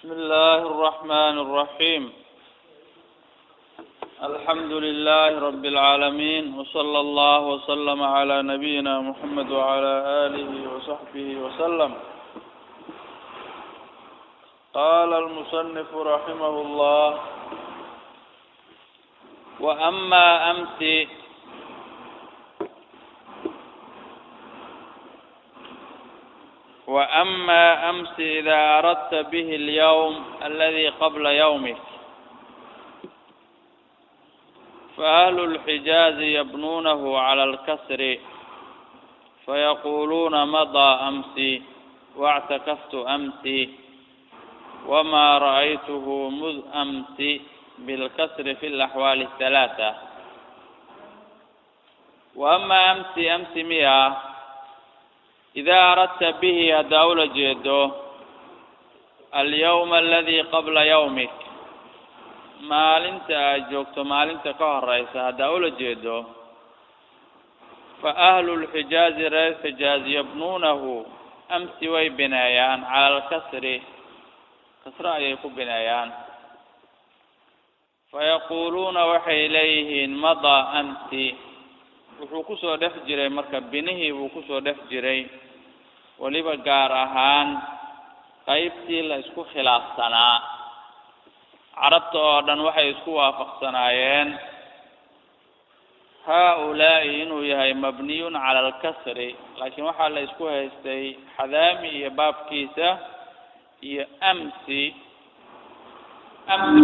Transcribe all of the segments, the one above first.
بسم الله الرحمن الرحيم الحمد لله رب العالمين وصلى الله وسلم على نبينا محمد وعلى آله وصحبه وسلم قال المصنف رحمه الله وأما أمس وأما أمس إذا أردت به اليوم الذي قبل يومك فأهل الحجاز يبنونه على الكسر فيقولون مضى أمسي واعتكفت أمسي وما رأيته مذ أمس بالكسر في الأحوال الثلاثة وأما أمس أمس مئة إذا أردت به haddaa ula jeedo alyawma aladii qabla yawmik maalinta aad joogto maalinta ka horeysa haddaa ula jeedo fa ahlu lxijaazi reer xijaaz yabnuunahu amsi way bineeyaan cala alkasri kasro ayay ku bineeyaan fayaquuluuna waxay leeyihiin madaa amsi wuxuu kusoo dhex jiray marka binihii buu kusoo dhex jiray weliba gaar ahaan qaybtii la isku khilaafsanaa carabta oo dhan waxay isku waafaqsanaayeen haa-ulaa'i inuu yahay mabniyun cala alkasri laakiin waxaa la isku haystay xadaami iyo baabkiisa iyo amsi amsi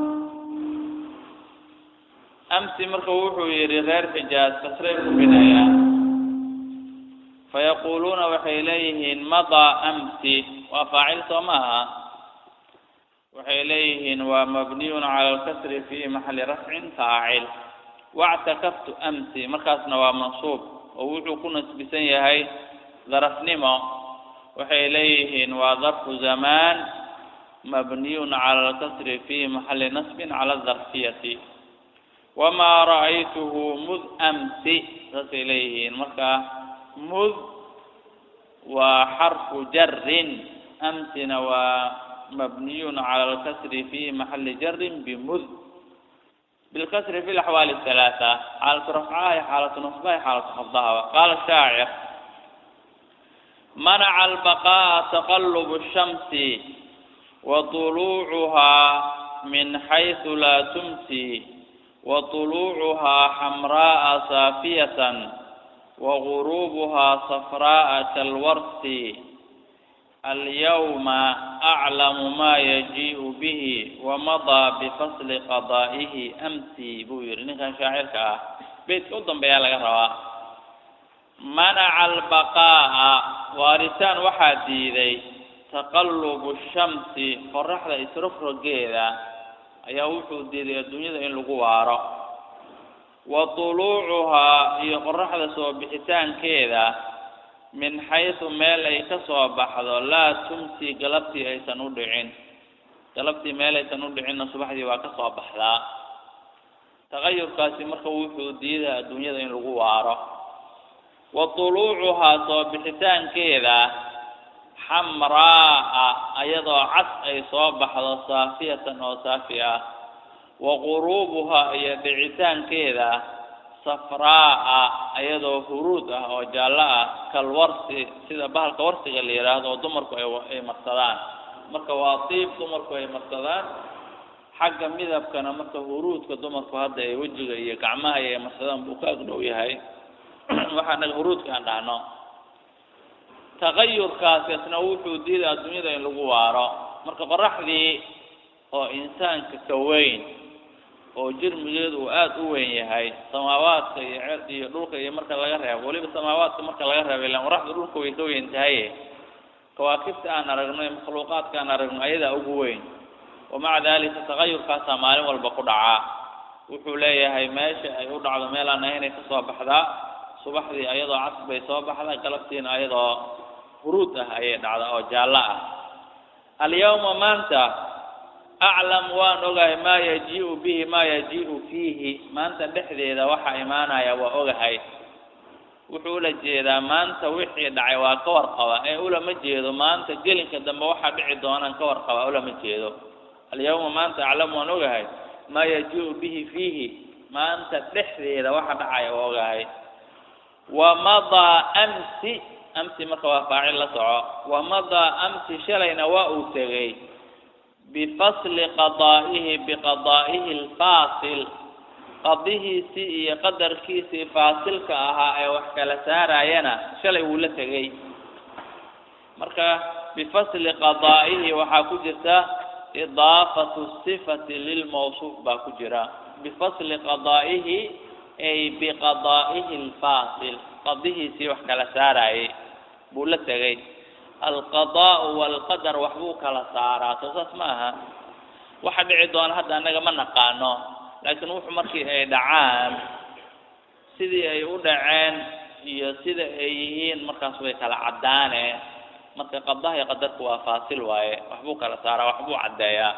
amsi marka wuxuu yidhi reer xijaaz kasray ku binayaan fayaquuluuna waxay leeyihiin madaa amsi waa faacil soo maaha waxay leeyihiin waa mabniyun cala alkasri fi maxali rafcin faacil wactakaftu amsi markaasna waa mansuub oo wuxuu ku nasbisan yahay darafnimo waxay leeyihiin waa darfu zamaan mabniyun cala alkasri fi maxali nasbin cala adarfiyati wamaa ra'aytuhu mud amsi saasay leeyihiin marka mud waa xarfu jarin amsina waa mabniyun cala alkasri fi maxali jarin bimud bilkasri fi laxwaali halaata xaalatu rafcaha iyo xaalatu nasbaha iyo xaalatu khafdahaba qaala shaacir manaca albaqa'a taqalubu shamsi wa tuluucuhaa min xaysu laa tumsi wa tuluucuhaa xamraa'a saafiyatan وغروبها صفراء كالورس اليوم أعلم ما يجيء به ومضى بفصل قضائه أمسي بوير نكان شاعرك بيت قدام بيا لك روا منع البقاء وارثان واحد ديدي تقلب الشمس فرح إسرف رجيدا أيا وحو ديدي الدنيا إن لغوارا wa tuluucuhaa iyo qoraxda soo bixitaankeeda min xaysu meel ay ka soo baxdo laa tumsi galabtii aysan u dhicin galabtii meel aysan u dhicinna subaxdii waa ka soo baxdaa taqayurkaasi marka wuxuu diidaa adduunyada in lagu waaro wa tuluucuhaa soo bixitaankeeda xamraa'a ayadoo cas ay soo baxdo saafiyatan oo saafi ah wa quruubuhaa iyo dhicitaankeeda safraa'a iyadoo huruud ah oo jaallo ah kalwarsi sida bahalka warsiga la yidhaahdo oo dumarku ay marsadaan marka waa diib dumarku ay marsadaan xagga midabkana marka huruudka dumarku hadda ay wejiga iyo gacmaha ay marsadaan buu ka agdhow yahay waxaa naga huruudka aan dhahno taqayurkaasi isna wuxuu diida adduunyada in lagu waaro marka qoraxdii oo insaanka ka weyn oo jirmigeedu uu aada u weyn yahay samaawaadka iyo ce iyo dhulka iyo marka laga reebo weliba samaawaadka marka laga reebo ilaan qoraxda dhulka way ka weyn tahaye kawaakibta aan aragno iyo makhluuqaadka aan aragno ayadaa ugu weyn wamaca dalika taqayurkaasaa maalin walba ku dhacaa wuxuu leeyahay meesha ay u dhacdo meel aan ahaynay ka soo baxdaa subaxdii ayadoo cas bay soo baxdaa galabtiina ayadoo huruud ah ayay dhacdaa oo jaallo ah alyawma maanta aclam waan ogahay maa yajii'u bihi maa yajii'u fiihi maanta dhexdeeda waxaa imaanaya waa ogahay wuxuu ula jeedaa maanta wixii dhacay waa ka warqaba ee ulama jeedo maanta gelinka dambe waxaa dhici doonaan ka warqaba ulama jeedo alyawma maanta aclamu waan ogahay maa yajiu bihi fiihi maanta dhexdeeda waxa dhacaya waa ogahay wamadaa amsi amsi marka waa faacil la soco wamadaa amsi shalayna waa uu tegey bifasli qadaa'ihi biqadaa'ihi alfaasil qadihiisii iyo qadarkiisii faasilka ahaa ee wax kala saarayana shalay wuu la tegey marka bifasli qadaa'ihi waxaa ku jirta idaafatu sifati lilmawsuuf baa ku jira bifasli qadaa'ihi ay biqadaa'ihi alfaasil qadihiisii wax kala saarayay buu la tegey alqadaa'u waalqadar waxbuu kala saaraa soo saas ma aha waxa dhici doona hadda annaga ma naqaano laakiin wuxuu markii ay dhacaan sidii ay u dhaceen iyo sida ay yihiin markaas way kala caddaane marka qadaha iyo qadarku waa faasil waaye waxbuu kala saaraa waxbuu caddeeyaa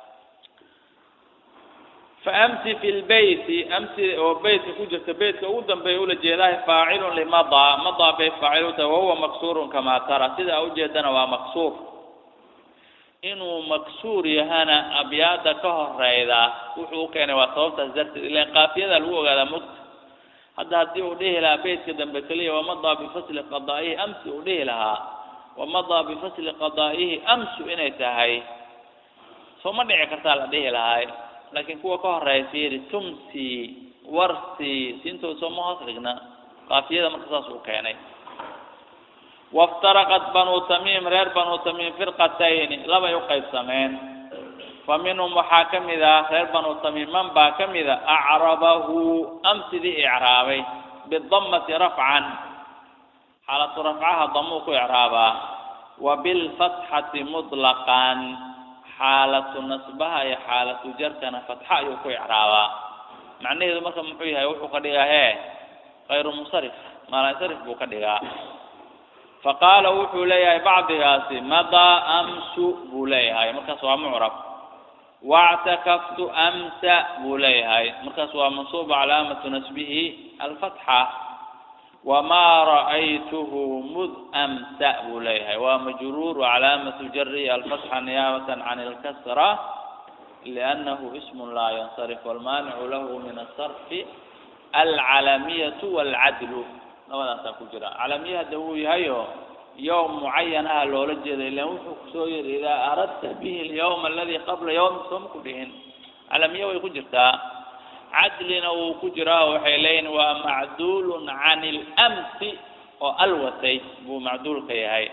faamsi fi lbeyti amsi oo beytka ku jirta beytka ugu dambeeya ula jeedahay faacilun limadaa madaa bay faacil u tahay wahuwa maksuurun kamaa tara sidaa ujeedana waa maksuur inuu maksuur yahana abyaada ka horeyda wuxuu u keenay waa sababtaas darteed ilan qaafiyada lagu ogaadaa mugta hadda haddii uu dhihi lahaa beytka dambe keliya wamadaa bifasli qadaa'ihi amsi uu dhihi lahaa wamadaa bifasli qadaa'ihi amsu inay tahay soo ma dhici kartaa la dhihi lahay laakiin kuwa ka horeeya fiiri tumsi warsi siintooda sooma hoos dhigna qaafiyada marka saas uu keenay waftaraqat banuu tamiim reer banuu tamiim firqatayni labay u qaybsameen fa minhum waxaa ka mid ah reer banuu tamiim man baa ka mid a acrabahu amsidii icraabay bidammati rafcan xaalatu rafcaha damuu ku icraabaa wa bilfatxati mutlaqan xaalatu nasbaha iyo xaalatu jarkana fatxa ayuu ku icraabaa macnaheedu marka muxuu yahay wuxuu ka dhigaa hee kayru musarif maalansarif buu ka dhigaa faqaala wuxuu leeyahay bacdigaasi madaa amsu buu leeyahay markaas waa mucrab wactakaftu amsa buu leeyahay markaas waa mansuuba calaamatu nasbihi alfatxa wamaa ra'aytuhu mud amsa buu leeyahay waa majruur calaamatu jarihi alfatxa niyaabatan can ilkasra liannahu ismun laa yansarif walmaanicu lahu min asarfi alcalamiyatu waalcadlu labadaasaa ku jira calamiye hadda wuu yahayo yowm mucayan ah loola jeeda ilan wuxuu kusoo yiri idaa aradta bihi alyawma aladi qabla yawmi sooma ku dhihin calamiye way ku jirtaa cadlina wuu ku jiraa waxay leeyihin waa macduulun can ilamsi oo alwatay buu macduulka yahay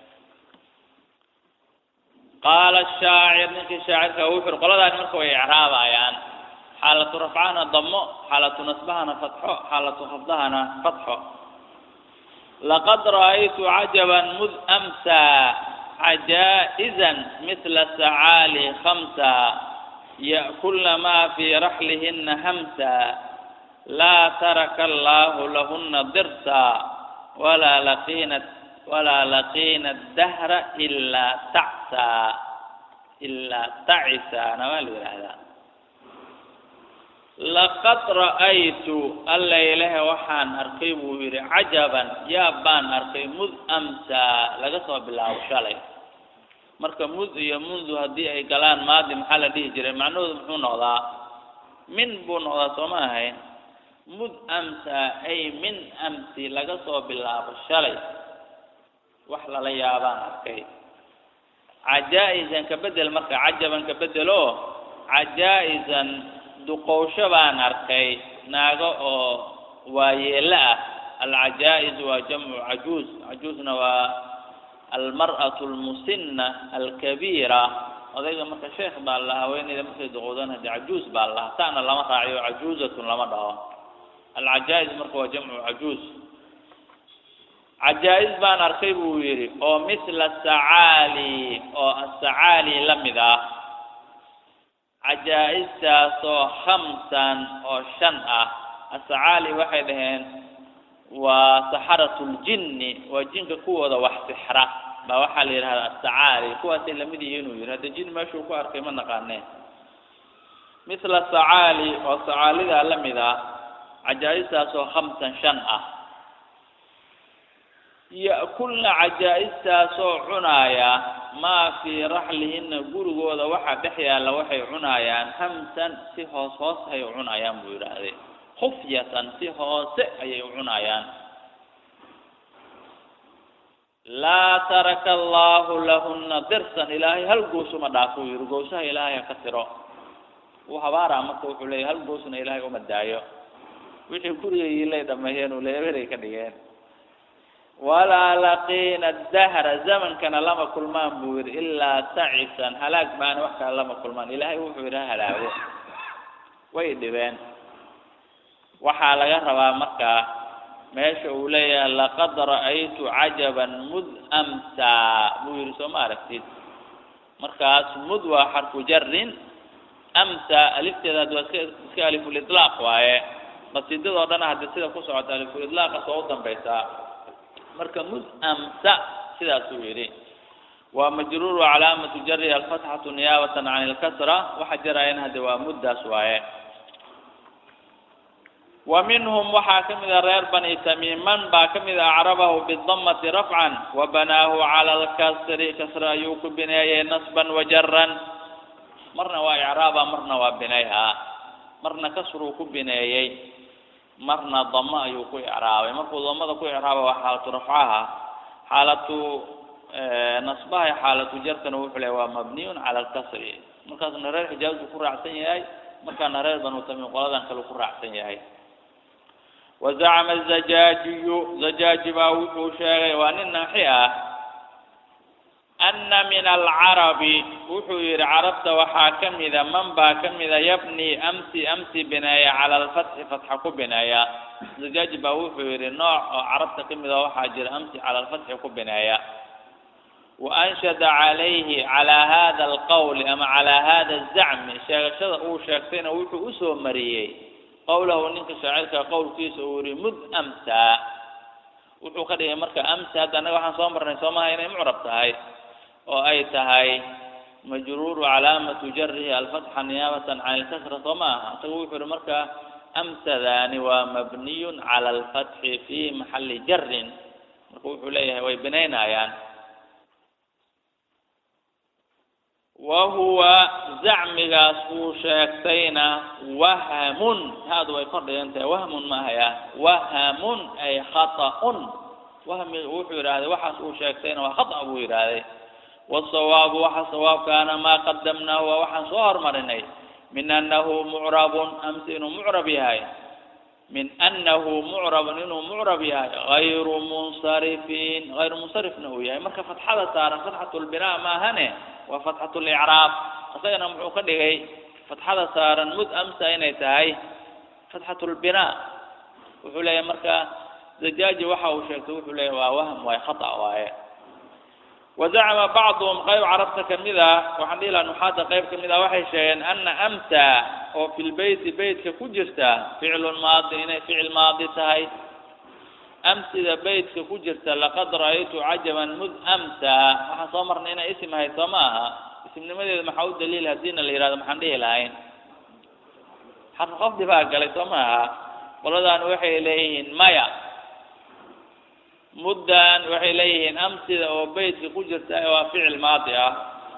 qaala shaacir ninkii shaacirka wuxu uri qoladaani marka way icraabayaan xaalatu rafcahana damo xaalatu nasbahana fatxo xaalatu khafdahana fatxo laqad ra'aytu cajaban mud amsa cajaa'izan mithla sacaali khamsa ya'kulna ma fii raxlihina hamsa laa taraka allahu lahuna dirsa walaa laqiina walaa laqiina dahra ilaa tacsa ilaa tacisa namaa la yidhaahdaa laqad ra'aytu alla ilahe waxaan arkay buu yidhi cajaban yaab baan arkay mud amsa laga soo bilaabo shalay marka mud iyo mundu haddii ay galaan maadi maxaa la dhihi jiray macnahoodu muxuu noqdaa min buu noqdaa sooma ahayn mud amsa ay min amsi laga soo bilaabo shalay wax lala yaabaan arkay cajaa-isan ka bedel marka cajaban ka bedelo cajaa-isan duqowsho baan arkay naago oo waayeelo ah alcajaa-is waa jamcu cajuuz cajuuzna waa almar'atu almusinna alkabiira odayga marka sheekh baa la haweeneyda markay duqowdaan haddii cajuuz baa lahaa taana lama raaciyo cajuuzatun lama dhaho alcajaa-is marka waa jamcu cajuuz cajaa-is baan arkay buu yidhi oo mithla sacaali oo asacaali la mid ah cajaa-istaasoo khamsan oo shan ah asacaali waxay dhaheen waa saxaratuljinni waa jinka kuwooda wax sixra baa waxaa la yidhahdaa asacaali kuwaasay lamid yihiin uu yidhi hadda jin meeshuu ku arkay ma naqaaneen mithla sacaali oo sacaalidaa la mid ah cajaa-istaasoo khamsan shan ah ya'kulna cajaa-istaasoo cunaaya maa fii raxlihinna gurigooda waxaa dhex yaalla waxay cunaayaan hamsan si hoos hoos ay u cunaayaan buu yidhaahday khufyatan si hoose ayay u cunaayaan laa taraka allaahu lahunna dirsan ilaahay hal goosuma dhaafo u yihi goosaha ilaahay ha ka tiro uu habaaraa marka wuxuu leeyahy hal goosna ilaahay uma daayo wixii gurigayiilay dhameeyeen uu leeberay ka dhigeen walaa laqiina dahra zamankana lama kulmaan buu yidhi ilaa tacisan halaag baana wax kale lama kulmaan ilaahay wuxuu yidhi ha halaago way dhibeen waxaa laga rabaa markaa meesha uu leeyahay laqad ra'aytu cajaban mud amsaa buu yidhi soo ma aragtid markaas mud waa xarfu jarin amsa alifteeda haddi waa iska iska alifulitlaaq waaye qasiidadoo dhan haddi sida ku socota alifulitlaaqas waa u dambaysaa marka mud amsa sidaasuu yidhi waa majruur wa calaamatu jari alfatxatu niyaabatan can ilkasra waxa jaraayan hadde waa muddaas waaye wa minhum waxaa ka mid a reer bani tamiim man baa ka mid a acrabahu bidamati rafcan wa banaahu cala alkasri kasra ayuu ku bineeyey nasban wa jaran marna waa icraaba marna waa binayhaa marna kasruu ku bineeyey marna damo ayuu ku icraabay markuu damada ku icraaba waa xaalatu rafcaha xaalatu nasbaha iyo xaalatu jarkana wuxuu leeyahy waa mabniyun cala alkasri markaasna reer xijaaz buu ku raacsan yahay markaana reer banu tamiim qoladan kale ku raacsan yahay wazacama azajaajiyu zajaaji baa wuxuu sheegay waa nin naaxi ah ana min alcarabi wuxuu yidhi carabta waxaa ka mida man baa ka mida yabni amsi amsi bineeya cala alfatxi fatxa ku bineeya zajaaji baa wuxuu yidhi nooc oo carabta ka mida waxaa jira amsi cala alfatxi ku bineeya wa anshada calayhi calaa hada alqowli ama calaa hada azacmi sheegashada uu sheegtayna wuxuu usoo mariyey qowlahu ninka shaacirka qowlkiisa uu yihi mud amsaa wuxuu ka dhigay marka amsa hadda annaga waxaan soo marnay soo maha inay mucrab tahay oo ay tahay majruuru calaamatu jarihi alfatxa niyaabatan can ilkasra soo ma aha isaga wuxuu yihi marka amsadaani waa mabniyun cala alfatxi fi maxali jarin marka wuxuu leeyahay way binaynayaan wa huwa zacmigaas uu sheegtayna wahmun haadu way kor dhigan tahay wahmun maahaya wahmun ay khata'un wahmi wuxuu yidhahday waxaas uu sheegtayna waa khata buu yidhaahday wasawaabu waxa sawaabkaana maa qadamnaahu waa waxaan soo hormarinay min annahu mucrabun amsi inuu mucrab yahay min annahu mucrabun inuu mucrab yahay hayru munsarifin hayru munsarifna uu yahay marka fatxada saaran fatxatulbinaa maahane waa fatxatulicraab isagana muxuu ka dhigay fatxada saaran mud amsa inay tahay fatxatulbinaa wuxuu leeyahay marka zajaaji waxa uu sheegtay wuxuu leeyahay waa wahm waaye khata waaye wazacama bacduhum qayb carabta kamid ah waxaan dhihi laha nuxaada qayb kamid ah waxay sheegeen ana amsa oo fi lbeyti beytka ku jirta ficlun maadi inay ficil maadi tahay amsida beytka ku jirta laqad ra'aytu cajaban mud amsa waxaan soo marnay inay isim ahayd soo ma aha isimnimadeeda maxaa u daliil haddiina la yihahdo maxaan dhihi lahayn xarfu qafdi baa galay soo ma aha qoladan waxay leeyihiin maya muddan waxay leeyihiin amsida oo beytka ku jirta waa ficil maadi ah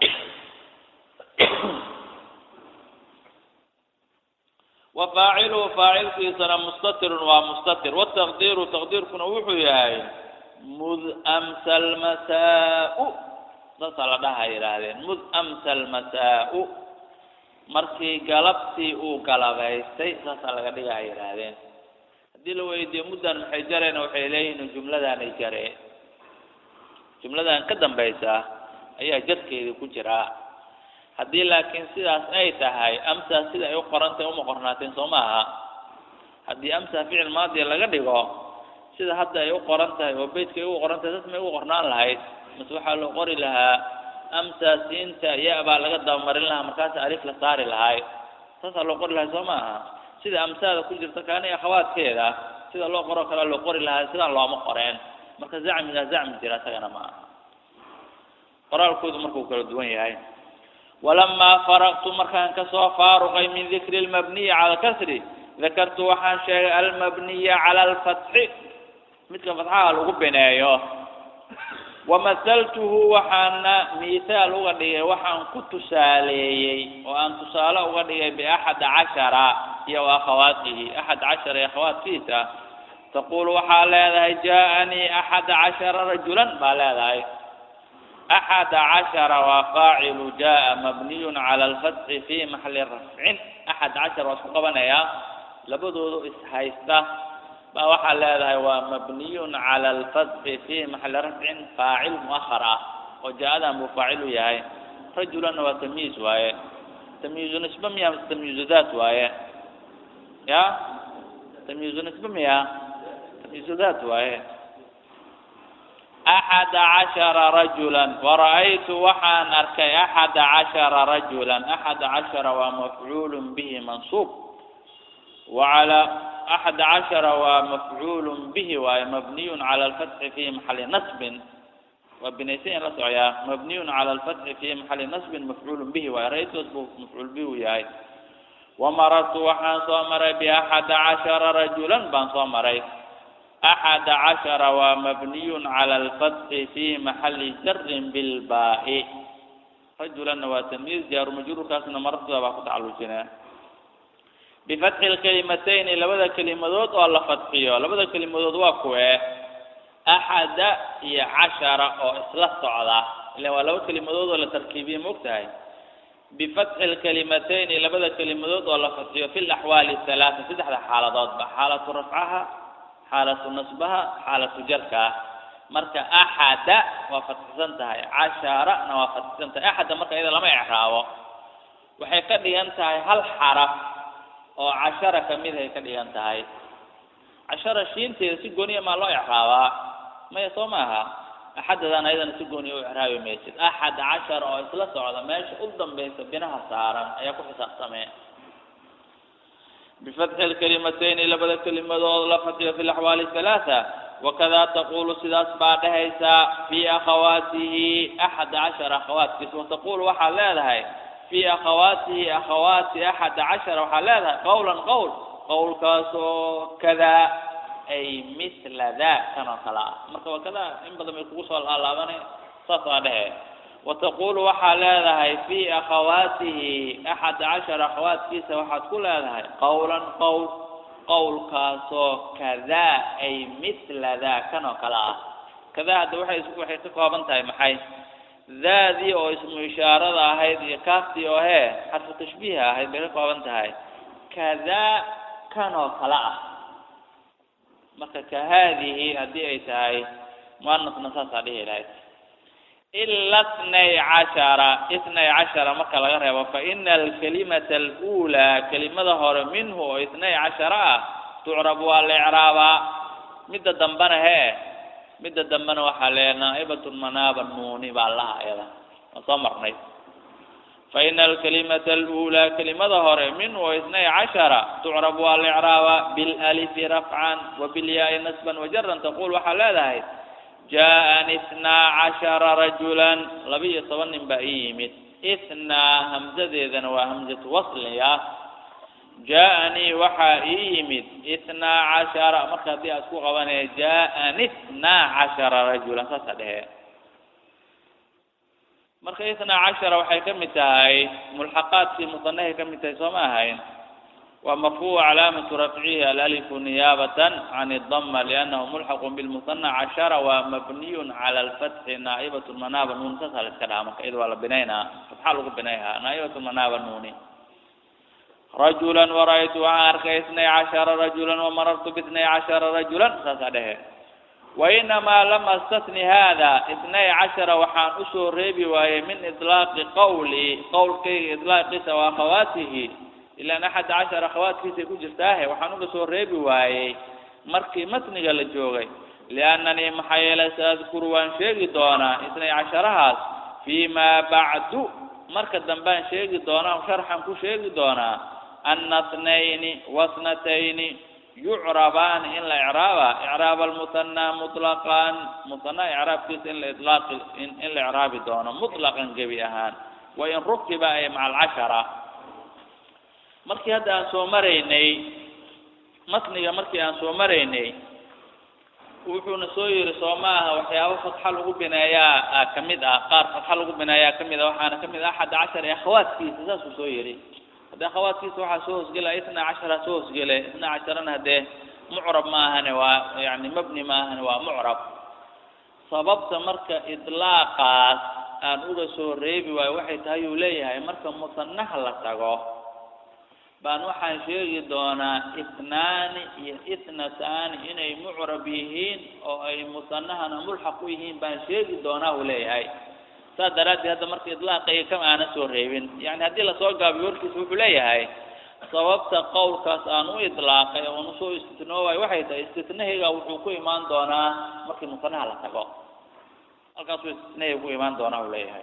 wa faaciluhu faacilkiisana mustatirun waa mustatir wataqdiiru taqdiirkuna wuxuu yahay mud amsa almasaa-u saasaa la dhaha yidhaahdeen mud amsa almasaa-u markii galabtii uu galabaystay saasaa laga dhigaha yidhaahdeen haddii la weydiiyo muddan maxay jareena waxay leeyihiin jumladaanay jareen jumladan ka dambaysa ayaa jadkeedii ku jiraa haddii laakiin sidaas ay tahay amsa sida ay u qorantahay uma qornaateen soo ma aha haddii amsa ficil maadiya laga dhigo sida hadda ay u qoran tahay oo beytka ay ugu qoran tahay saas may ugu qornaan lahayd mase waxaa loo qori lahaa amsa siinta ya baa laga dabamarin lahaa markaasa alif la saari lahay saasaa loo qori lahay soo ma aha sida amsaada ku jirta kaani akhawaadkeeda sida loo qoro kale loo qori lahaa sidaan looma qoreen marka zacmigaa zacmi jira isagana ma aha qoraalkoodu markuu kala duwan yahay walamaa faraqtu markaan kasoo faaruqay min dikri lmabniyi cala alkasri dakartu waxaan sheegay almabniya cala alfatxi midka fatxaha lagu bineeyo wamahaltuhu waxaana miithaal uga dhigay waxaan ku tusaaleeyey oo aan tusaale uga dhigay biaxad cashara iyo akhawaatihi axad cashara iyo akhawaatkiisa taqulu waxaa leedahay jaaanii axad cashara rajulan baa leedahay axad cashara waa faacilu jaa mabniyun cala alfatxi fi maxali rafcin axad cashar waa isku qabanayaa labadoodu ishaysta baa waxaa leedahay waa mabniyun cala alfatxi fi maxali rafcin faacil muahar ah oo jaa-adan buu faacil u yahay rajulanna waa tamyiiz waaye tamyiizu nisbe miya mise tamyiizu daat waaye ya tamyiizu nisbe miya tamyiizu daat waaye axada cashara rajulan wara'aytu waxaan arkay axada cashara rajulan axada cashara waa mafcuulun bihi mansuub wacala axada cashara waa mafcuulun bihi waaye mabniyun cala alfatxi fi maxali nasbin waa binaysan la socoyaa mabniyun cala alfatxi fi maxali nasbin mafcuulun bihi waaye ra-aytoos buu mafcuul bihi u yahay wamarartu waxaan soo maray biaxada cashara rajulan baan soo maray axada cashara waa mabniyun cala alfatxi fi maxali jarin bilbaa'i rajulanna waa tamyiiz jaaru majruurkaasna marartooda baa ku tacalujinaa bifatxi lkelimatayni labada kelimadood oo la fadxiyo labada kelimadood waa kuwee axada iyo cashara oo isla socda ila waa laba kelimadood oo la tarkiibiye ma og tahay bifatxi lkelimatayni labada kelimadood oo la fadxiyo fi laxwaali halaata saddexda xaaladoodba xaalatu rafcaha xaalatu nasbaha xaalatu jarka marka axada waa fadxisan tahay casharana waa fadxisan tahay axada marka iyada lama ecraabo waxay ka dhigan tahay hal xaraf oo cashara kamid ay ka dhigan tahay cashara shiinteeda si gooniya maa loo ecraabaa maya soo maaha axadadan ayadana si gooniya u ecraabi maysid axad cashara oo isla socda meesha u dambaysa binaha saaran ayaa ku xisaabtamee bifatxi lkelimatayni labada kelimadood la fadxiyo fi laxwaali halaatha wakada taqulu sidaas baa dhehaysaa fi akhawaatihi axad cashara akhawaatkiisa wataqulu waxaad leedahay fi akhawaatihi akhawaati axad cashara waxaad leedahay qawlan qowl qowlkaasoo kada ay mithla da kan oo kale ah marka waa kada in badan bay kugu soo laalaabane saas waa dhehe wataqulu waxaa leedahay fi akhawaatihi axad cashara akhawaatkiisa waxaad ku leedahay qawlan qowl qowlkaasoo kada ay mithla da kan oo kale ah kada hadda waxay waxay ka kooban tahay maxay daadii oo ismu ishaarada ahayd iyo kaaftii oo hee xarfu tashbiiha ahayd bay ka kooban tahay kada kan oo kale ah marka ka haadihi haddii ay tahay muanasna saasaa dhihi lahayd ila itnay cashara itnay cashara marka laga reebo fa ina alkalimata alula kelimada hore minhu oo itnay cashara ah tucrab waa la ecraabaa midda dambena hee midda dambena waxaa lee naa'ibatun manaaba nuuni baa laha iyada waa soo marnay fa ina alkalimata alula kelimada hore minhu oo itnay cashara tucrab waa la ecraabaa bilalifi rafcan wa bilyaai nasban wajaran taqul waxaa leedahay jaaءani itnaa cashara rajulan laba-iyo toban nin baa ii yimid itnaa hamzadeedana waa hamzatu wasliya jaaءanii waxaa ii yimid itnaa cashara marka haddii aad ku qabanaya jaaءani itnaa cashara rajulan saasa dhehe marka itnaa cashara waxay ka mid tahay mulxaqaadkii musanahay ka mid tahay soo ma ahayn ومرفوع علامة رفعه الألف نيابة عن الضمة لأنه ملحق بالمثنى عشرة ومبني على الفتح نائبة المناب النون تسهل كلامك إذ ولا بنينا فتحالك بنيها نائبة المناب النون رجلا ورأيت عارك اثني عشر رجلا ومررت باثني عشر رجلا تسهله وإنما لم استثني هذا اثني عشر وحان أسر ريبي وهي من إطلاق قولي قول كي إطلاق وأخواته ilaan axad cashar akhawaadkiisay ku jirtaahe waxaan uga soo reebi waayey markii matniga la joogay liannanii maxaa yeelay saadkuru waan sheegi doonaa isnay casharahaas fii maa bacdu marka dambaan sheegi doonaa sharxan ku sheegi doonaa ana tnayni wasnatayni yucrabaani in la icraaba icraab almuhanaa mutlaqan muhanaa icraabkiisa in la ilaaqi in la icraabi doono mutlaqan gebi ahaan wain rukiba ay maca alcashara markii hadda aan soo maraynay matniga markii aan soo maraynay wuxuuna soo yiri soo ma aha waxyaabo fatxa lagu bineeyaa ka mid ah qaar fatxa lagu bineeyaa ka mid ah waxaana ka mid ah axad cashar ee akhawaadkiisa saasuu soo yiri haddii akhawaadkiisa waxaa soo hoosgela itna cashara soo hoosgele itna casharana haddee mucrab ma ahane waa yani mabni ma ahane waa mucrab sababta marka idlaaqaas aan uga soo reebi waayo waxay tahay uu leeyahay marka musanaha la tago baan waxaan sheegi doonaa itnaani iyo itnataani inay mucrab yihiin oo ay musanahana mulxaq u yihiin baan sheegi doonaa uu leeyahay saas daraaddeed hadda marka idlaaqayga kama aanan soo reebin yani haddii lasoo gaabiyo warkiisa wuxuu leeyahay sababta qowlkaas aan u idlaaqay oon usoo istitnoowayo waxay tahay istitnahayga wuxuu ku imaan doonaa markii musanaha la tago halkaasuu istitnahayga ku imaan doonaa uu leeyahay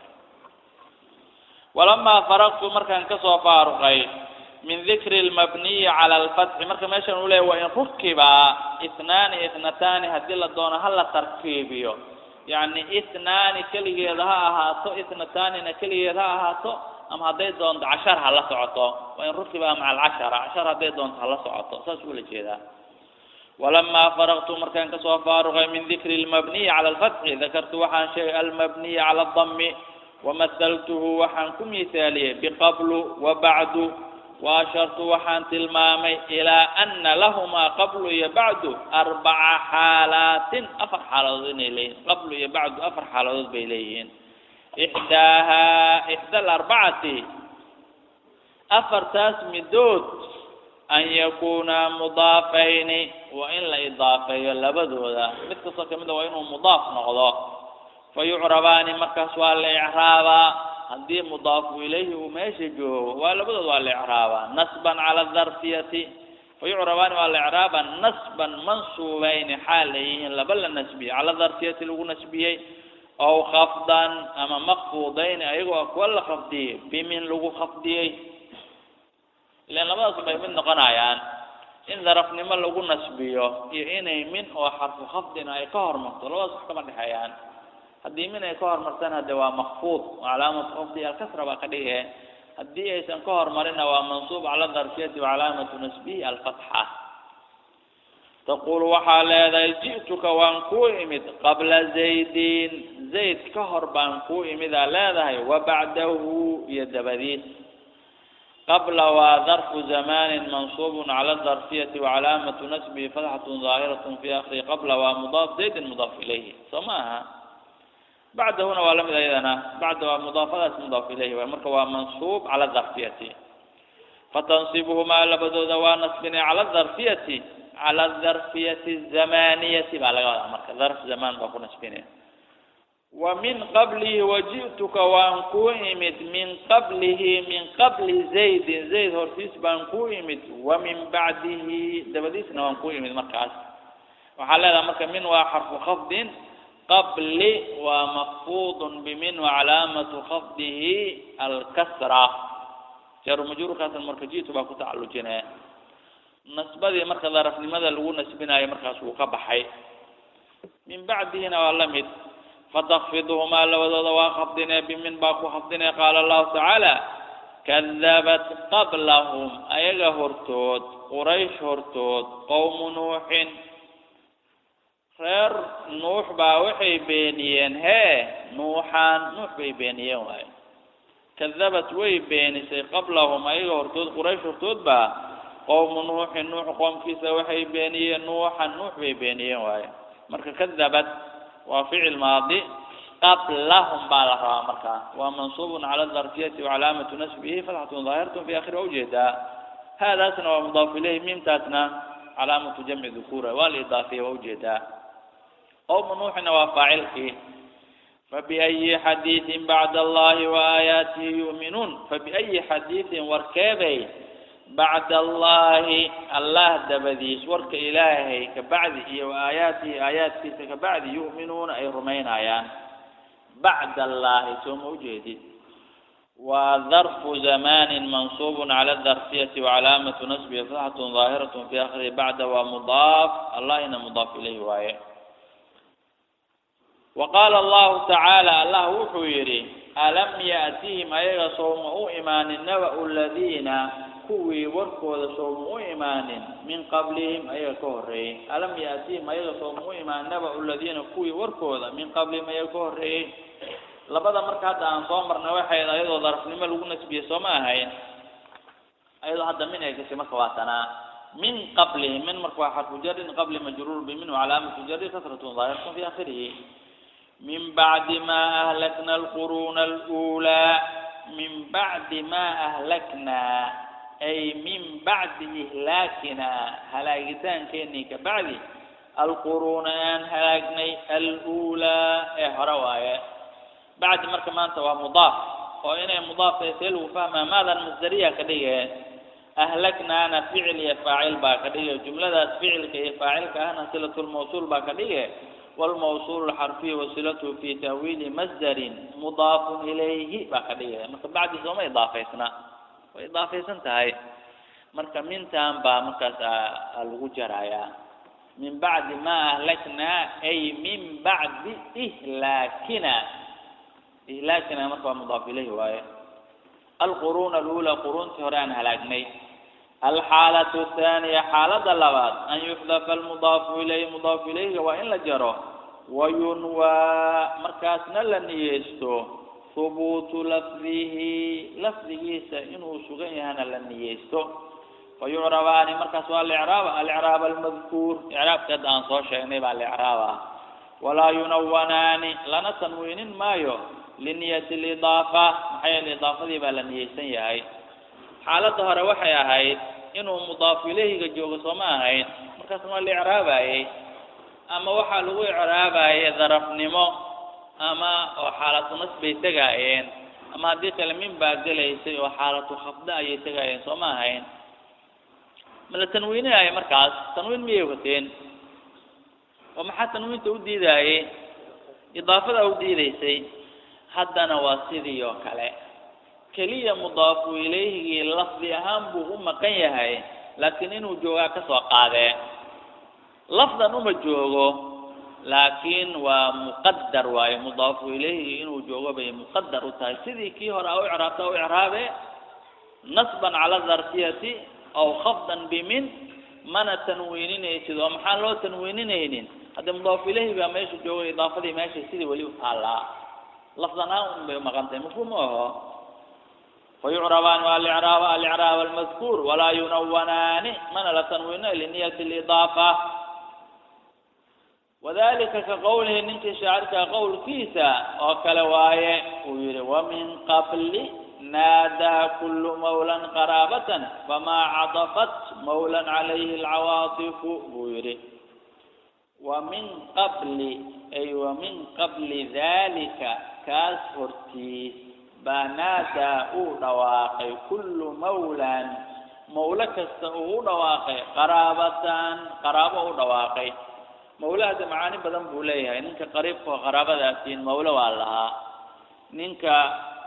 walamaa faraqtu markaan kasoo faaruqay min dikri lmabniyi cala alfatxi marka meeshan uu leeyahy waa in rukiba itnaani itnataani haddii la doono hala tarkiibiyo yacni itnaani keligeeda ha ahaato itnataanina keligeed ha ahaato ama hadday doonto cashar ha la socoto waa in rukiba maca alcashara cashar hadday doonto hala socoto saas ula jeedaa walamaa faraqtu markaan kasoo faaruqay min dikri lmabniyi cala alfatxi dakartu waxaan sheegay almabniyi cala adami wamahaltuhu waxaan ku miisaaliyey biqablu wa bacdu waashartu waxaan tilmaamay ilaa ana lahumaa qablu iyo bacdu arbaca xaalaatin afar xaaladood inay leeyihin qablu iyo bacdu afar xaaladood bay leeyihiin ixdaahaa ixda alarbacati afartaas midood an yakuunaa mudaafayni waa in la idaafeeyo labadooda mid kastoo kamid a waa inuu mudaaf noqdo fa yucrabaani markaas waa la icraabaa haddii mudaafu ilayhi uu meesha joogo waa labadood waa la icraabaa nasban cala darfiyati fa yucrabaani waa la icraabaa nasban mansuubayni xaal ay yihiin laba la nasbiyey cala darfiyati lagu nasbiyey ow khafdan ama makfuudayni ayagoo kuwa la khafdiyey bimin lagu khafdiyey ilan labadaas bay mid noqonayaan in darafnimo lagu nasbiyo iyo inay min oo xarfu khafdina ay ka hormarto labadaas wax kama dhexeeyaan haddii min ay ka hormartana de waa makfuud oo calaamatu khafdi alkasra baa ka dhige haddii aysan ka hormarina waa mansuub cala darfiyati wacalaamatu nasbihi alfatxa taqulu waxaa leedahay ji'tuka waan kuu imid qabla zaydin zayd ka hor baan kuu imidaa leedahay wa bacdahu iyo dabadiis qabla waa darfu zamanin mansuubun cala darfiyati wacalaamatu nasbihi fatxatun daahiratun fi akhiri qabla waa mudaaf zaydin mudaaf ilayhi soo ma aha bacdahuna waa lamid ayadana bacda waa mudaafadaas mudaaf ilayhi waay marka waa mansuub cala darfiyati fatansibuhumaa labadooda waa nasbinay cala darfiyati cala darfiyati zamaniyati baa laga wadaa marka darf zamaan baa ku nasbinaya wa min qablihi waji'tuka waan kuu imid min qablihi min qabli zaydin zayd hortiis baan kuu imid wa min bacdihi dabadiisna waan kuu imid markaas waxaa leedaha marka min waa xarfu khafdin qabli waa makfuudun bimin wacalaamatu khafdihi alkasra jaru majruurkaasan marka ji'tu baa ku tacallujinaya nasbadii marka darafnimada lagu nasbinayo markaas wuu ka baxay min bacdihina waa la mid fatakfiduhumaa labadooda waa khafdinee bimin baa ku khafdinee qaala allahu tacaala kadabat qablahum ayaga hortood quraysh hortood qowmu nuuxin reer nuux baa waxay beeniyeen hee nuuxaan nuux bay beeniyeen waayo kadabat way beenisay qablahum ayaga hortood quraysh hortood baa qowmu nuuxin nuux qoomkiisa waxay beeniyeen nuuxan nuux bay beeniyeen waayo marka kadabat waa ficil maadi qablahum baa la rabaa markaa waa mansuubun cala darfiyati wacalaamatu nasbihi fatxatun daahiratun fi akhiri ujeedaa haadaasna waa mudaaf ilayhi miimtaasna calaamatu jamci dukuura waa la idaafiya waa ujeedaa qowmu nuuxina waa faacilkii fabiayi xadiidin bacda allahi waaaayaatihi yu'minuun fabiayi xadiidin warkeebay bacda allahi allah dabadiis warka ilaahay kabacdi iyo aayaatihi aayaadkiisa kabacdi yu'minuuna ay rumaynayaan bacda allahi soo ma ujeedid waa darfu zamanin mansuubun cala darfiyati wacalaamatu nasbihi fatxatun daahiratun fi akhirihi bacda waa mudaaf allahina mudaaf ilayhi waaye wa qaala allahu tacaala allah wuxuu yidhi alam yaatihim ayaga sooma u imaanin naba-u ladiina kuwii warkooda sooma u imaanin min qablihim ayaga ka horreeyey alam yaatihim ayaga sooma u imaan naba-u ladiina kuwii warkooda min qablihim ayaga ka horreeyey labada marka hadda aan soo marnay waxay ayadoo darafnimo lagu nasbiyey sooma ahayn ayadoo hadda min ay gashay marka waa tanaa min qablihim min marka waa xarfu jarin qabli majruur bimin wacalaamatu jari kasratun daahiratun fi akhirihi min bacdi ma ahlakna alquruuna alulaa min bacdi ma ahlaknaa ay min bacdi ihlaakina halaagitaankeenii ka bacdi alquruuna aan halaagnay alulaa ee hore waaye bacdi marka maanta waa mudaaf oo inay mudaaf tahay see lagu fahmaa maadan masdariya ka dhige ahlaknaana ficil iyo faacil baa ka dhige jumladaas ficilka iyo faacilka ahna silatulmawsuul baa ka dhige walmawsuul xarfiy wasilatu fi tahwiili masdarin mudaafun ilayhi baa ka dhige marka bacdi sooma idaafaysna way idaafaysan tahay marka mintan baa markaas lagu jarayaa min bacdi ma ahlaknaa ay min bacdi ihlaakina ihlaakina marka waa mudaaf ilayhi waaye alquruuna alula quruuntii hore aan halaagnay alxaalatu athaaniya xaalada labaad an yuxdafa almudaafu ilayhi mudaafu ilayhiga waa in la jaro wayunwaa markaasna la niyeysto hubuutu lafdihi lafdigiisa inuu sugan yahana la niyeysto fayucrabaani markaas waa alicraab alicraab almadkuur icraabka hadda aan soo sheegnay baa alicraab ah walaa yunawanaani lana tanwiinin maayo liniyati lidaafa maxaa yeele idaafadii baa la niyeysan yahay xaaladda hore waxay ahayd inuu mudaafu ilayhiga joogo sooma ahayn markaasna waa la icraabayey ama waxaa lagu icraabayay darafnimo ama oo xaalatu nas bay tegaayeen ama haddii kale min baa gelaysay oo xaalatu khafda ayay tegaayeen sooma ahayn ma la tanwiininayo markaas tanwiin miyay wateen oo maxaa tanwiinta u diidaayey idaafada u diidaysay haddana waa sidii oo kale keliya mudaafu ilayhigii lafdi ahaan buu u maqan yahay laakiin inuu joogaa ka soo qaadee lafdan uma joogo laakiin waa muqadar waaye mudaafu ilayhigii inuu joogo bay muqadar u tahay sidii kii hore a u icraabta u icraabe nasban cala darfiyati aw khafdan bimin mana tanwiininaysid oo maxaan loo tanwiininaynin hadda mudaafu ilayhi baa meesha jooga idaafadii meesha sidii weli u taallaa lafdan ahaan un bay umaqantahay mafhuum aho fayucrabaan alicraab alicraab almadkuur walaa yunawanaani mana la tanwiino liniyati lidaafa wadalika ka qowlihi ninkii shaacirka qowlkiisa oo kale waaye uu yihi wamin qabli naadaa kulu mawlan qaraabatan famaa cadafat mawlan calayhi alcawaatifu buu yihi wamin qabli ay wamin qabli dalika kaas hortiis baa naadaa uu dhawaaqay kullu mawlan mawlo kasta uu u dhawaaqay qaraabatan qaraabo u dhawaaqay mawlahada macaani badan buu leeyahay ninka qariibka oo qaraabadaasiin mawlo waa lahaa ninka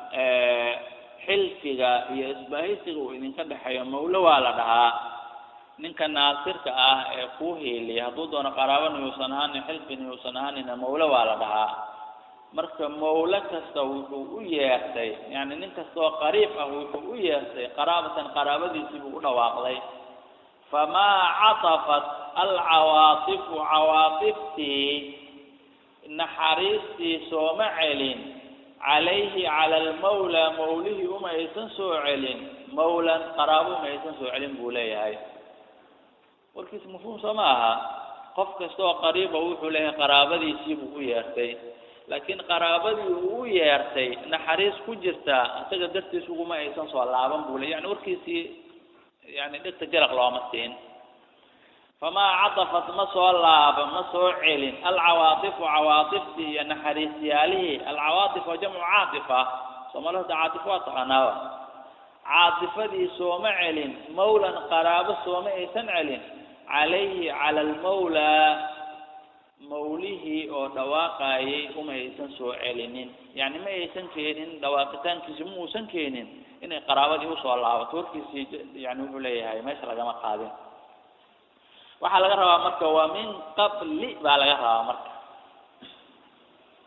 xilfiga iyo isbahaysiga uu idinka dhexeeyo mawlo waa la dhahaa ninka naasirka ah ee kuu hiiliya hadduu doono qaraabana yuusan ahaanin xilfina yuusan ahaanina mawlo waa la dhahaa marka mawlo kasta wuxuu u yeertay yani nin kasta oo qariib ah wuxuu u yeertay qaraabatan qaraabadiisii buu u dhawaaqday famaa catafat alcawaatifu cawaatiftii naxariistii sooma celin calayhi cala almawlaa mawlihii uma aysan soo celin mawlan qaraabo uma aysan soo celin buu leeyahay warkiis mafhuum soo ma aha qof kasta oo qariiba wuxuu leeyahay qaraabadiisii buu u yeertay laakiin qaraabadii uu u yeertay naxariis ku jirta isaga dartiis uguma aysan soo laaban buu le yani warkiisii yani dhegta jaraq looma siin famaa cadafat ma soo laaba ma soo celin alcawaatifu cawaatiftii iyo naxariisyaalihii alcawaatif waa jamcu caatifa soomaalida hada caatifo waa taqaanaaba caatifadii sooma celin mawlan qaraabo sooma aysan celin calayhi cala almawlaa mawlihii oo dhawaaqayay uma aysan soo celinin yani ma aysan keenin dhawaaqitaankiisi ma uusan keenin inay qaraabadii usoo laabato warkiisii yani wuxuu leeyahay meesha lagama qaadin waxaa laga rabaa marka waa min qabli baa laga rabaa marka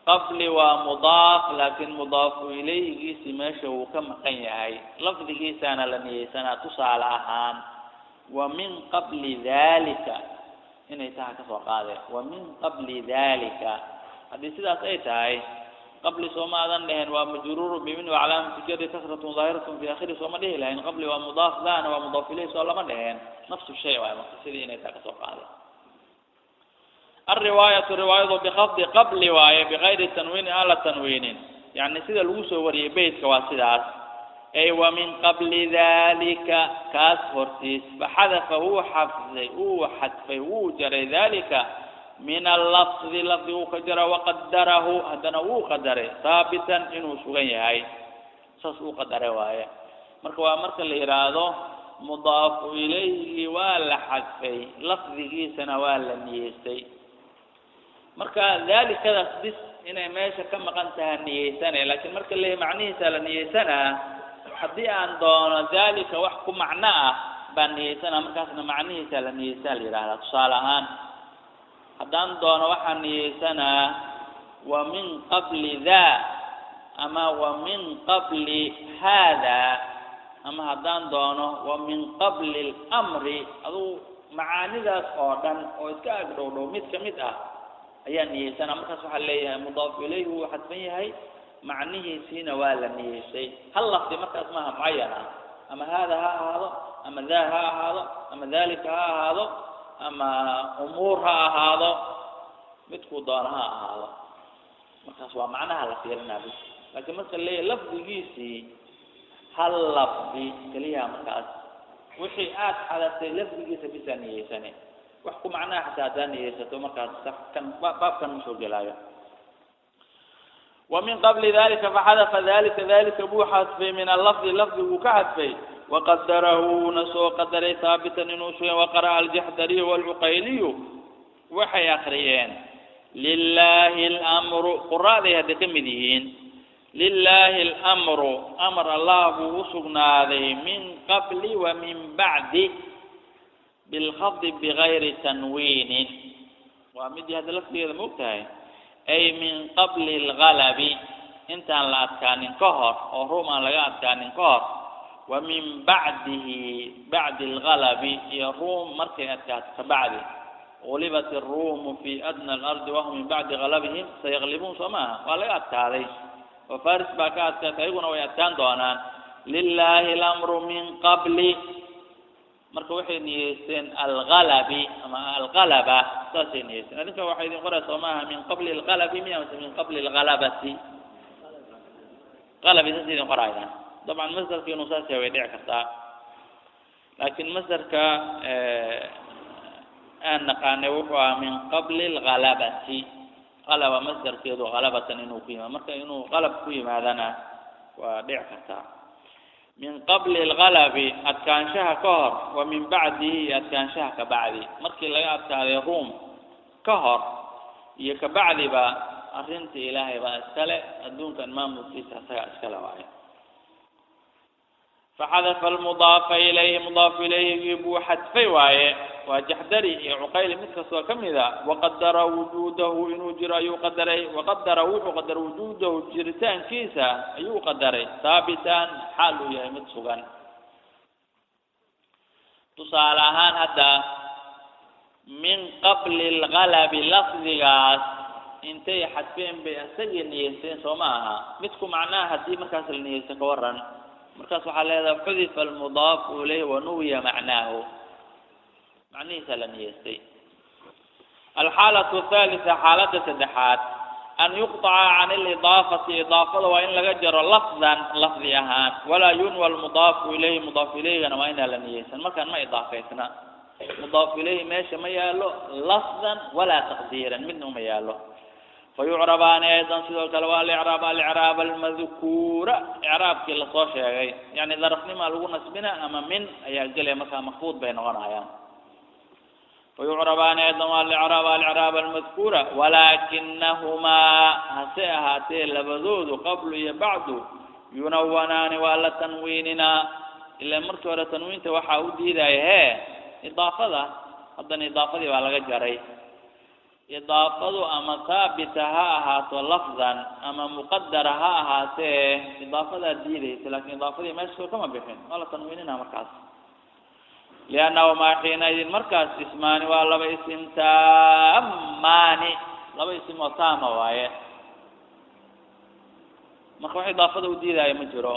qabli waa mudaaf laakiin mudaafu ilayhigiisii meesha wuu ka maqan yahay lafdigiisaana la niyeysanaa tusaale ahaan wa min qabli dalika inay taha kasoo qaadeen wa min qabli dalika haddii sidaas ay tahay qabli sooma aadan dhehen waa majruuru bimin wa calaamatu jari kasratun daahiratun fi akhiri sooma dhihi lahayn qabli waa mudaaf dana waa mudaaf ilayhi soo lama dheheen nafsu shay waay marka sidii inay taha kasoo qaadeen alriwaayatu riwaayadu bikafdi qabli waaye bigayri tanwiinin aan la tanwiinin yani sida lagu soo wariyey beytka waa sidaas ay wa min qabli dalika kaas hortiis faxadafa wuu xafday wuu xadfay wuu jaray dalika min allafdi lafdi wuu ka jara waqadarahu haddana wuu qadaray haabitan inuu sugan yahay saas uu qadaray waaye marka waa marka la yidhaahdo mudaafu ilayhi waa la xadfay lafdigiisana waa la niyeystay marka dalikadaas bis inay meesha ka maqan taha niyeysane laakiin marka leeyahy macnihiisa la niyeysanaa haddii aan doono dalika wax ku macno ah baan niyeysanaa markaasna macnihiisa la niyeysaa la yidhahdaa tusaale ahaan haddaan doono waxaan niyeysanaa wa min qabli daa ama wa min qabli haada ama haddaan doono wa min qabli lmri adugu macaanidaas oo dhan oo iska ag dhow dhow mid ka mid ah ayaa niyeysanaa markaas waxaa leeyahay mudaaf ilayhi wuu xadfan yahay macnihiisiina waa la niyeysay hal lafdi markaas maaha mucayan ah ama haada ha ahaado ama daa ha ahaado ama dalika ha ahaado ama umuur ha ahaado midkuu doono ha ahaado markaas waa macnaha la fiirinaa bis laakiin marka leeyahay lafdigiisii hal lafdi keliyaha markaas wixii aad xadatay lafdigiisa bisaa niyeysane wax ku macnaha xataa haddaa niyeysato markaas sax kan baabkan ma soo gelaayo ومن قبل ذلك فحذف ذلك ذلك بو حذفي من اللفظ لفظ كحذفي وقدره نسو قدر ثابتا نوشي وقرأ الجحدري والعقيلي وحي أخريين لله الأمر قراء ذي هذه كمدين لله الأمر أمر الله وسقنا ذي من قبل ومن بعد بالخفض بغير تنوين ومدي هذا اللفظ هذا مبتهي ay min qabli algalabi intaan la adkaanin ka hor oo ruum aan laga adkaanin ka hor wa min bacdihi bacdi algalabi iyo ruum markay adkaato ka bacdi gulibat iruumu fi adna alardi wahum min bacdi galabihim sayaqlibuun soo maaha waa laga adkaaday oo faris baa ka adkaatay ayaguna way adkaan doonaan lilahi alamru min qabli marka waxay niyeysteen algalabi ama algalaba saasay niyeysteen adinka waxaa idin qoraya soo maaha min qabli algalabi miya mase min qabli algalabati galabi saas idin qorayaan dabcan masdarka inuu saas yahay way dhici kartaa laakiin masdarka aan naqaanay wuxuu ahaa min qabli algalabati qalaba masdarkeedu galabatan inuu ku yimaado marka inuu qalab ku yimaadana waa dhici kartaa min qabli algalabi adkaanshaha ka hor wa min bacdihi iyo adkaanshaha ka bacdi markii laga adkaaday ruum ka hor iyo ka bacdiba arrinta ilaahay baa iskale adduunkan maamulkiisa isagaa iskale waayo faxadafa almudaafa ilayhi mudaafu ilayhigii buu xadfay waaye waa jaxdari iyo cuqayli mid kastoo ka mid a waqadara wujuudahu inuu jiro ayuu qadaray waqadara wuxuu qadaray wujuudahu jiritaankiisa ayuu qadaray haabitan xaal uu yahay mid sugan tusaale ahaan hadda min qabli algalabi lafdigaas intay xadfeen bay isagii niyeysteen soo ma aha midku macnaha haddii markaas la niyeysta ka waran markaas waxaa leedahay xudifa almudaafu ilayhi wanuwiya macnaahu macnihiisa la niyeystay alxaalatu athalitha xaaladda saddexaad an yuqطaca can alidaafati idaafada waa in laga jaro lafdan lafdi ahaan walaa yunwa almudaafu ilayhi mudaafu ilayhigana waa inaan la niyeysan markaan ma idaafaysna mudaafu ilayhi meesha ma yaalo lafdan walaa taqdiiran midna uma yaalo fayucrabaani aydan sidoo kale waa alicraab alicraab almadkuura icraabkii lasoo sheegay yani darafnimaa lagu nasbina ama min ayaa gelaya markaa makfuud bay noqonayaan fayucrabaani aydan waa alicraab alicraab almadkuura walaakinahumaa hase ahaatee labadoodu qablu iyo bacdu yunawanaani waa la tanwiininaa ila markii hore tanwiinta waxaa u diidaya hee idaafada haddana idaafadii baa laga jaray idaafadu ama haabita ha ahaato lafdan ama muqadara ha ahaatee idaafadaa diidaysa laakin idaafadii meesha kama bixin waa la tanwiinina markaas liannahumaa xiinaidin markaas ismaani waa laba isim taamaani laba isim oo taama waaye marka wax idaafada u diidaayo ma jiro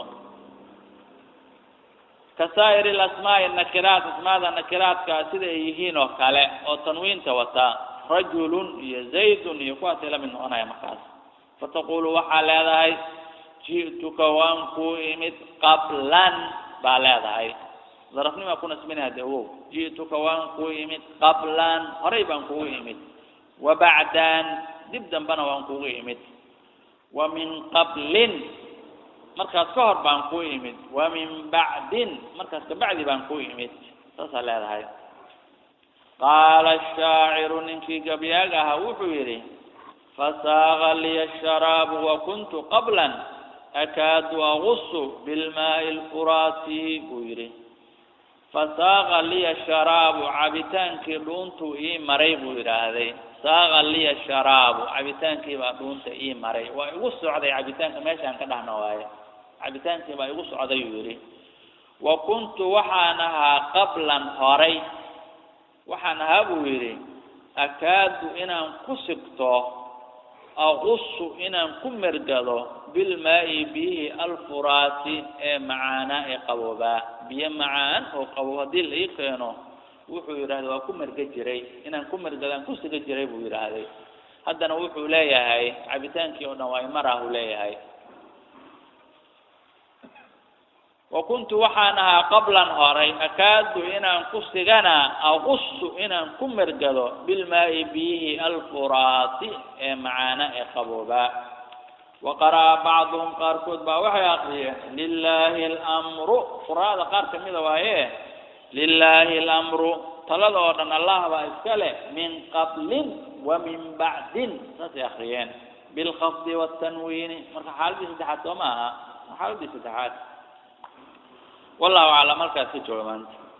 kasaa'ir alasmaa'i nakiraat asmaada nakiraadka sida ay yihiin oo kale oo tanwiinta wata rajulun iyo zaydun iyo kuwaasay la mid noqonaya markaas fataqulu waxaa leedahay ji'tuka waan kuu imid qablan baa leedahay darafnimaa ku nasbinaya de wow ji'tuka waan kuu imid qablan horay baan kugu imid wa bacdan dib dambena waan kugu imid wa min qablin markaas ka hor baan kuu imid wa min bacdin markaas kabacdi baan kuu imid saasaa leedahay qaala ashaaciru ninkii gabyaag ahaa wuxuu yidhi fasaaqa liya sharaabu wa kuntu qablan akaadu agusu bilmaa'i lfuraati buu yidhi fasaaqa liya sharaabu cabitaankii dhuuntuu ii maray buu yidhaahday saaqa liya sharaabu cabitaankii baa dhuunta ii maray waa igu socday cabitaanka meeshaan ka dhahna waaye cabitaankii baa igu socday uu yidhi wa kuntu waxaan ahaa qablan horay waxaan ahaa buu yidhi akaadu inaan ku sigto aqusu inaan ku mergado bilmaa'i biyihii alfuraati ee macaanaa ee qaboobaa biyo macaan oo qabow haddii la ii keeno wuxuu yidhahday waa ku merga jiray inaan ku mergadaan ku siga jiray buu yidhaahday haddana wuxuu leeyahay cabitaankii oo dhan waa imaraahu leeyahay wa kuntu waxaan ahaa qablan horay akaadu inaan ku sigana aqusu inaan ku mergado bilmaa'i biyihii alfuraati ee macaana ee qaboobaa wa qara'a bacduhum qaarkood baa waxay aqriyeen lilaahi alamru quraada qaar kamida waaye lilaahi alamru talada oo dhan allah baa iska leh min qablin wa min bacdin saasay akriyeen bilkhafdi waatanwiini marka xaaladii saddexaad soo ma aha xaaladii saddexaad wallahu aclam halkaas ka jooga maanta